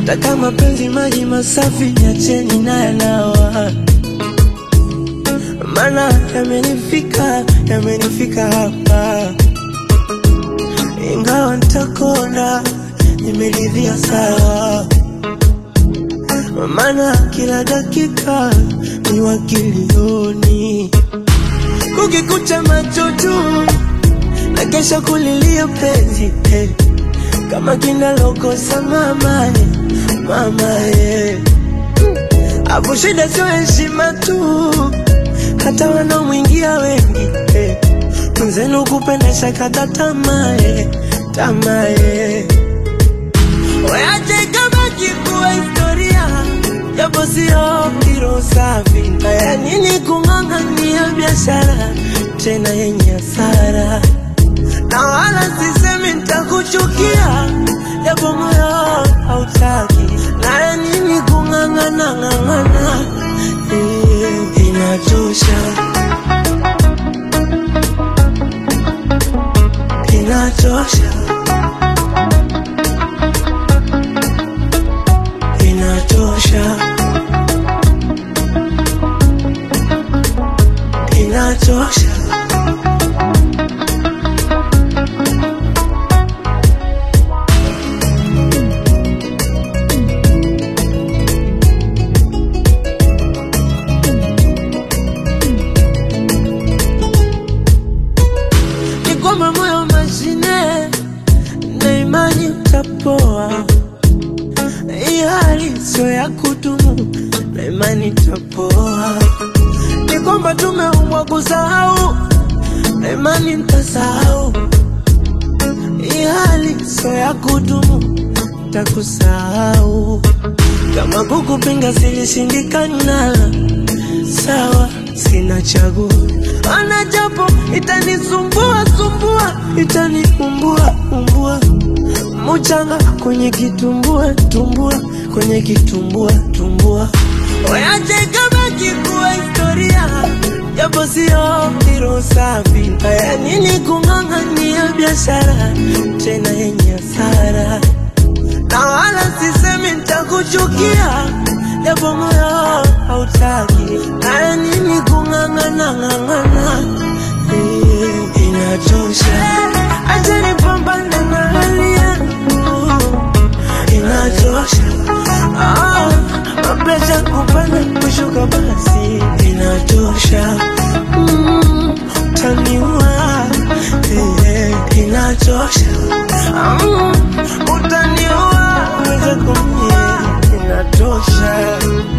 Taka mapenzi maji masafi, niacheni na yanawa, mana yamenifika, yamenifika hapa, ingawa ntakona, nimeridhia sawa, mana kila dakika ni wakilioni, kukikucha macho juu na kesho kulilia penzi eh. kama kinalokosa mama eh, mama eh. Hapo shida sio heshima tu, hata wanaomwingia wengi eh. Mwenzenu kupendesha kata tamaa eh, tamaa eh. Weache kama kikuwa historia japo sio kiro safi. Haya nini kung'ang'ania biashara tena yenye hasara na wala sisemi nitakuchukia, japo moyo hautaki. Na ya nini kung'ang'ana ng'ang'ana, eh, inachosha, inachosha, inachosha, inachosha. ni kwamba moyo mashine na imani utapoa. Hii hali sio ya kudumu na imani itapoa. Ni kwamba tumeumbwa kusahau na imani nitasahau. Hii hali sio ya kudumu, takusahau. Kama kukupinga silishindikana, sawa, sina chaguo. Ana japo itanisumbua sumbua, itaniumbua umbua, muchanga kwenye kitumbua tumbua, kwenye kitumbua tumbua. Weache kama kikuwa historia, japo sio kiro safi. Haya nini kung'ang'ania biashara tena yenye hasara na wala sisemi nitakuchukia, japo moyo hautaki. Haya nini kung'ang'ana ng'ang'ana, eh, inachosha. Acha nipambane na hali yangu, inachosha. Ah, mapresha kupanda kushuka, basi inachosha. Mm, utaniua, eh, inachosha. Mm, utaniua, uweze kumie, inatosha.